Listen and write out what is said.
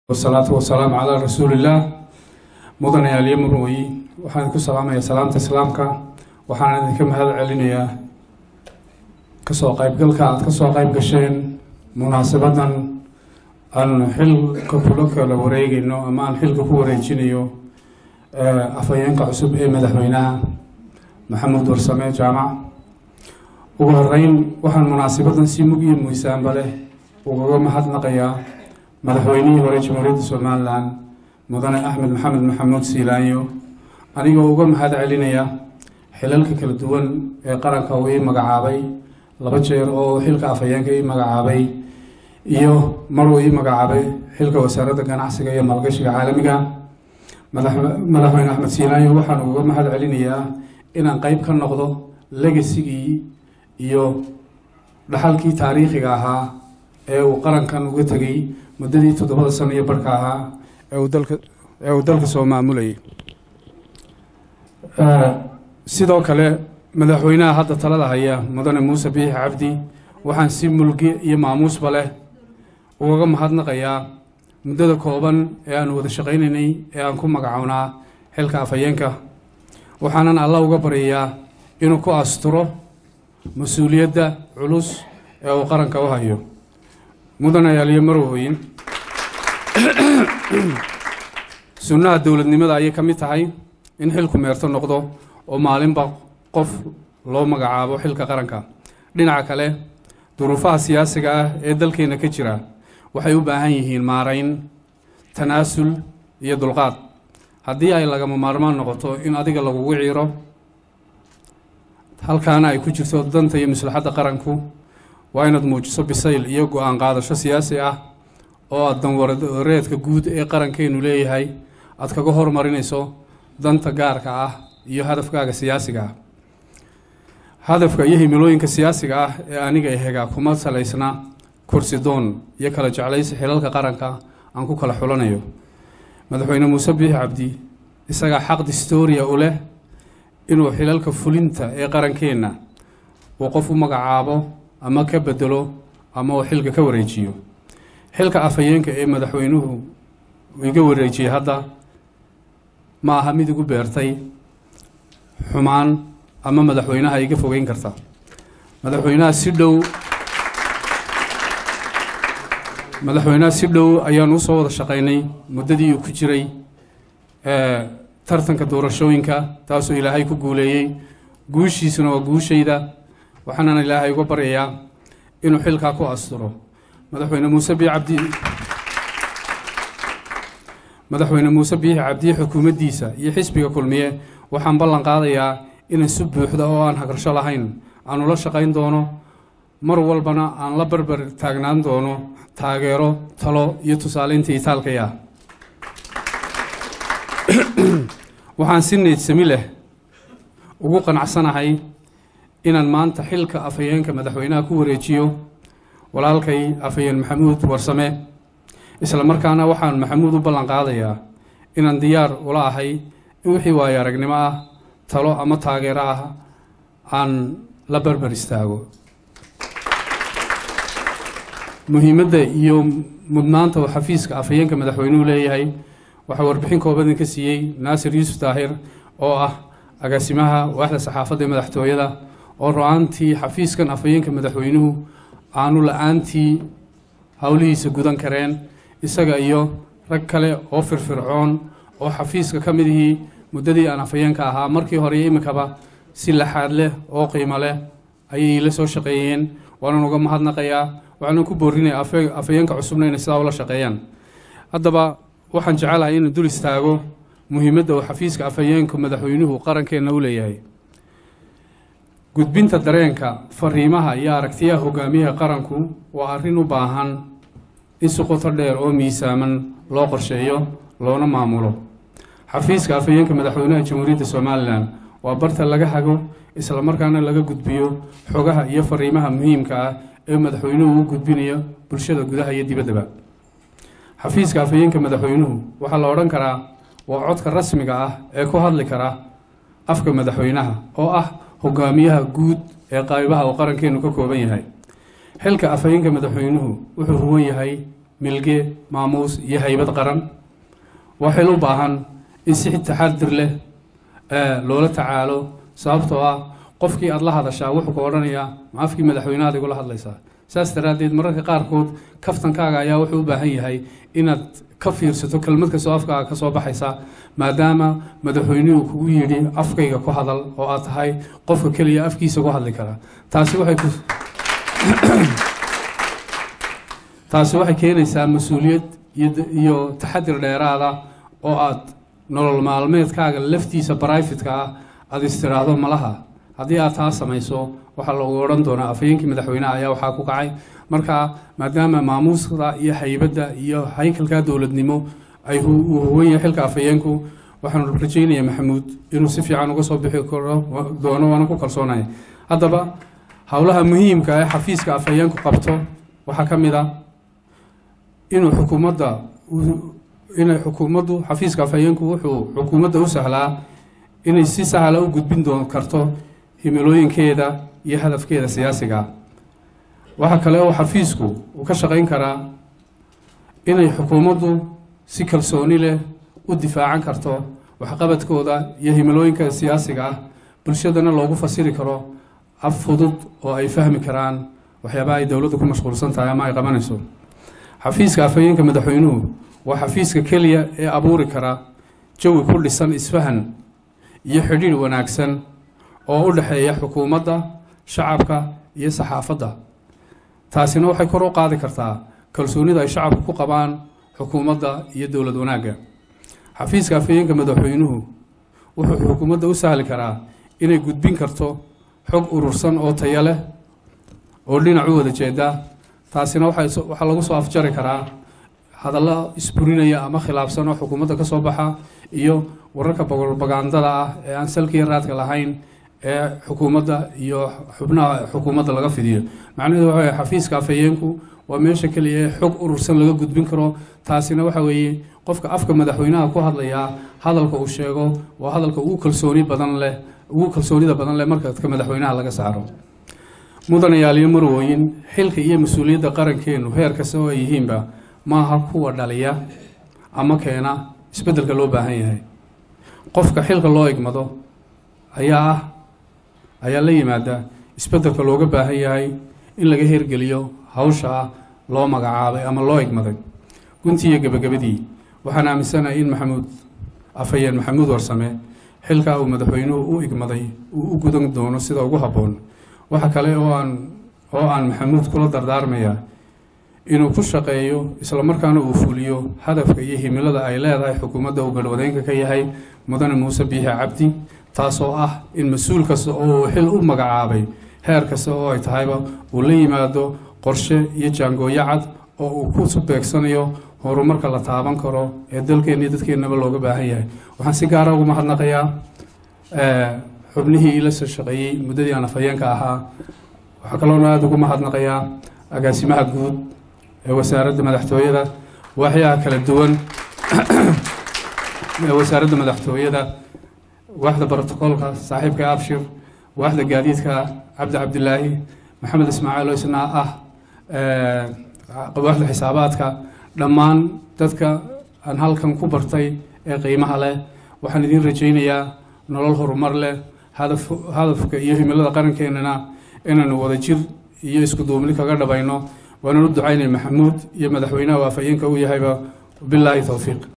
wasalaatu wasalaamu calaa rasuulillaah mudane aliyo murwey waxaan ku salaamayaa salaamta islaamka waxaan idinka mahad celinayaa kasoo qaybgalka aada kasoo qayb gasheen munaasabadan aan xilka kula kala wareegayno ama aan xilka ku wareejinayo afhayeenka cusub ee madaxweynaha maxamuud warsame jaamac ugu horeyn waxaan munaasabadan si mug iyo muisaanba leh ugaga mahadnaqayaa madaxweynihii hore jamhuuriyadda somalilan mudane axmed maxamed maxamuud siilaanyo anigoo uga mahad celinaya xilalka kala duwan ee qaranka uu ii magacaabay laba jeer oo xilka afhayeenka ii magacaabay iyo mar uu ii magacaabay xilka wasaaradda ganacsiga iyo maalgashiga caalamiga madaxweyne axmed siilaanyo waxaan uga mahad celinayaa inaan qeyb ka noqdo legasigii iyo dhaxalkii taariikhiga ahaa ee uu qarankan uga tegay muddadii toddobada sano iyo barhka ahaa ee uu dalka ee uu dalka soo maamulayay sidoo kale madaxweynaha hadda talada haya mudane muuse biixi cabdi waxaan si mulki iyo maamuusba leh ugaga mahadnaqayaa muddada kooban ee aan wada shaqaynaynay ee aan ku magacownaa xilka afhayeenka waxaanan alla uga baryayaa inuu ku asturo mas-uuliyadda culus ee uu qaranka u hayo mudane aliyo marwooyin sunnaha dowladnimada ayay ka mid tahay in xilku meerto noqdo oo maalinba qof loo magacaabo xilka qaranka dhinaca kale duruufaha siyaasiga ah ee dalkeena ka jira waxay u baahan yihiin maarayn tanaasul iyo dulqaad haddii ay lagama maarmaan noqoto in adiga lagugu ciiro halkaana ay ku jirto danta iyo maslaxadda qaranku waa inaad muujiso bisayl iyo go-aan qaadasho siyaasi ah oo aad danwareedka guud ee qarankeenu leeyahay aad kaga hormarinayso danta gaarka ah iyo hadafkaaga siyaasiga ah hadafka iyo himilooyinka siyaasiga ah ee aniga ehegaa kuma salaysna kursi doon iyo kala jeclaysi xilalka qaranka aan ku kala xulanayo madaxweyne muuse biixi cabdi isagaa xaq distoria u leh inuu xilalka fulinta ee qarankeenna uu qof u magacaabo ama ka bedelo ama uu xilka ka wareejiyo xilka afhayeenka ee madaxweynuhu iga wareejiyey hadda ma aha mid igu beertay xumaan ama madaxweynaha iga fogeyn karta madaxweynaha si dhow madaxweynaha si dhow ayaan usoo wada shaqaynay muddadii uu ku jiray tartanka doorashooyinka taasoo ilaahay ku guuleeyey guushiisuna waa guushayda waxaanan ilaahay uga baryayaa inuu xilkaa ku asturo madaxweyne muuse bii cabdi madaxweyne muuse biixi cabdiye xukuumaddiisa iyo xisbiga kulmiye waxaan ballan qaadayaa inaan si buuxda oo aan hagrasho lahayn aan ula shaqayn doono mar walbana aan la barbar taagnaan doono taageero talo iyo tusaaleynta itaalkaya waxaan si niydsami leh ugu qanacsanahay inaan maanta xilka afhayeenka madaxweynaha ku wareejiyo walaalkay afhayeen maxamuud warsame isla markaana waxaan maxamuud u ballan qaadayaa inaan diyaar ula ahay in wixii waayo aragnimo ah talo ama taageero ah aan la barbar istaago muhiimadda iyo mudnaanta uu xafiiska afhayeenka madaxweynuhu leeyahay waxaa warbixin kooban ka siiyey naasir yuusuf daahir oo ah agaasimaha waaxda saxaafadda ee madaxtooyada oo ro-aantii xafiiskan afhayeenka madaxweynuhu aanu la-aantii howlihiisa gudan kareen isaga iyo rag kale oo firfircoon oo xafiiska ka mid ihii muddadii aan afhayeenka ahaa markii hore iyo iminkaba si laxaad leh oo qiimo leh ayay la soo shaqeeyeen waanan uga mahadnaqayaa waxaanan ku boorinaya afhayeenka cusubna inay sidaa ula shaqeeyaan haddaba waxaan jecelahay inuu dul istaago muhiimadda uu xafiiska afhayeenka madaxweynuhu qarankeenna u leeyahay gudbinta dareenka fariimaha iyo aragtiyaha hogaamiyaha qaranku waa arrin u baahan in si qoto dheer oo miisaaman loo qorsheeyo loona maamulo xafiiska afhayeenka madaxweynaha jamhuuriyadda somalilan waa barta laga hago islamarkaana laga gudbiyo xogaha iyo fariimaha muhiimka ah ee madaxweynuhu u gudbinayo bulshada gudaha iyo dibaddaba xafiiska afhayeenka madaxweynuhu waxaa la odhan karaa waa codka rasmiga ah ee ku hadli kara afka madaxweynaha oo ah hogaamiyaha guud ee qaybaha uu qarankeenu ka kooban yahay xilka afhayeenka madaxweynuhu wuxuu ruwan yahay milge maamuus iyo haybad qaran waa xil u baahan in si taxadir leh loola tacaalo sababtoo ah qofkii aada la hadashaa wuxuu ka odhanayaa ma afkii madaxweynehaad igula hadlaysaa saas daraaddeed mararka qaarkood kaftankaaga ayaa wuxuu u baahan yahay inaad ka fiirsato kelmad kastoo afkaaga ka soo baxaysa maadaama madaxweynuhu kugu yidhi afkayga ku hadal oo aad tahay qofka keliya afkiisa ku hadli kara taasi waxay ku taasi waxay keenaysaa mas-uuliyad iyo taxadir dheeraada oo aad nolol maalmeedkaaga laftiisa brifatka ah aada istiraahdo malaha haddii aad taa samayso waxaa loogu odhan doonaa afhayeenkii madaxweyneha ayaa waxaa ku kacay marka maadaama maamuuska iyo haybadda iyo haykalka dowladnimo ay uu huwan yahay xilka afhayeenku waxaanu rajeynaya maxamuud inuu si fiican uga soo bixi karo doono waana ku kalsoonaya haddaba howlaha muhiimka ee xafiiska afhayeenku qabto waxaa ka mid a inuu xukuumadda inay xukuumaddu xafiiska afhayeenku wuxuu xukuumadda u sahlaa inay si sahla u gudbin doon karto himilooyinkeeda iyo hadafkeeda siyaasiga waxaa kale oo xafiisku uu ka shaqayn karaa inay xukuumaddu si kalsooni leh u difaacan karto waxqabadkooda iyo himilooyinka siyaasiga ah bulshadana loogu fasiri karo af fudud oo ay fahmi karaan waxyaabaha ay dowladdu ku mashquulsan tahay ama ay qabanayso xafiiska afhayeenka madaxweynuhu waa xafiiska keliya ee abuuri kara jawi ku dhisan isfahan iyo xidhiidh wanaagsan oo u dhexeeya xukuumadda shacabka iyo saxaafadda taasina waxay kor u qaadi kartaa kalsoonida ay shacabku ku qabaan xukuumadda iyo dowlad wanaagga xafiiska afhayeenka madaxweynuhu wuxuu xukuumadda u sahli karaa inay gudbin karto xog urursan oo tayo leh oo dhinac u wada jeeda taasina waxaa lagu soo afjari karaa hadallo isburinaya ama khilaafsan oo xukuumadda ka soo baxa iyo wararka propagandada ah ee aan salkiiyo raadka lahayn ee xukuumadda iyo xubnaha xukuumadda laga fidiyo macnaheedu waxa weye xafiiska afhayeenku waa meesha keliya ee xog urursan laga gudbin karo taasina waxa weeye qofka afka madaxweynaha ku hadlayaa hadalka uu sheego waa hadalka ugu kalsooni badan leh ugu kalsoonida badan leh marka ka madaxweynaha laga saaro mudanayaaliyo marwooyin xilka iyo mas-uuliyadda qarankeenu heer kasta oo ay yihiinba maaha kuwa dhaliya ama keena isbeddelka loo baahan yahay qofka xilka loo igmado ayaa ah ayaa la yimaada isbeddelka looga baahan yahay in laga hirgeliyo hawsha ah loo magacaabay ama loo igmaday guntii iyo gebagabadii waxaan aaminsanahay in maxamuud afhayeen maxamuud warsame xilkaa uu madaxweynuhu u igmaday uu u gudan doono sida ugu habboon waxa kale oo aan oo aan maxamuud kula dardaarmayaa inuu ku shaqeeyo islamarkaana uu fuliyo hadafka iyo himilada ay leedahay xukuumadda uu garhwadeenka ka yahay mudane muuse biixi cabdi taasoo ah in mas-uul kasta oo uu xil u magacaabay heer kasta oo ay tahayba uu la yimaado qorshe iyo jaangooyo cad oo uu ku beegsanayo horumarka la taaban karo ee dalkeenna iyo dadkeennaba looga baahan yahay waxaan si gaara ugu mahadnaqayaa xubnihii ila soo shaqeeyey muddadii aan afhayeenka ahaa waxaa kaloona aada ugu mahadnaqayaa agaasimaha guud ee wasaaradda madaxtooyada waaxyaha kala duwan ee wasaaradda madaxtooyada waaxda brotocoolka saaxiibka abshir waaxda gaadiidka cabdi cabdilaahi maxamed ismaaciil oo isna ah waaxda xisaabaadka dhammaan dadka aan halkan ku bartay ee qiimaha leh waxaan idiin rajaynayaa nolol horumar leh hadaf hadafka iyo himilada qarankeenana inaanu wada jir iyo isku duubni kaga dhabayno waananu ducaynay maxamuud iyo madaxweynaha waafayeenka uu yahayba bilaahi towfiiq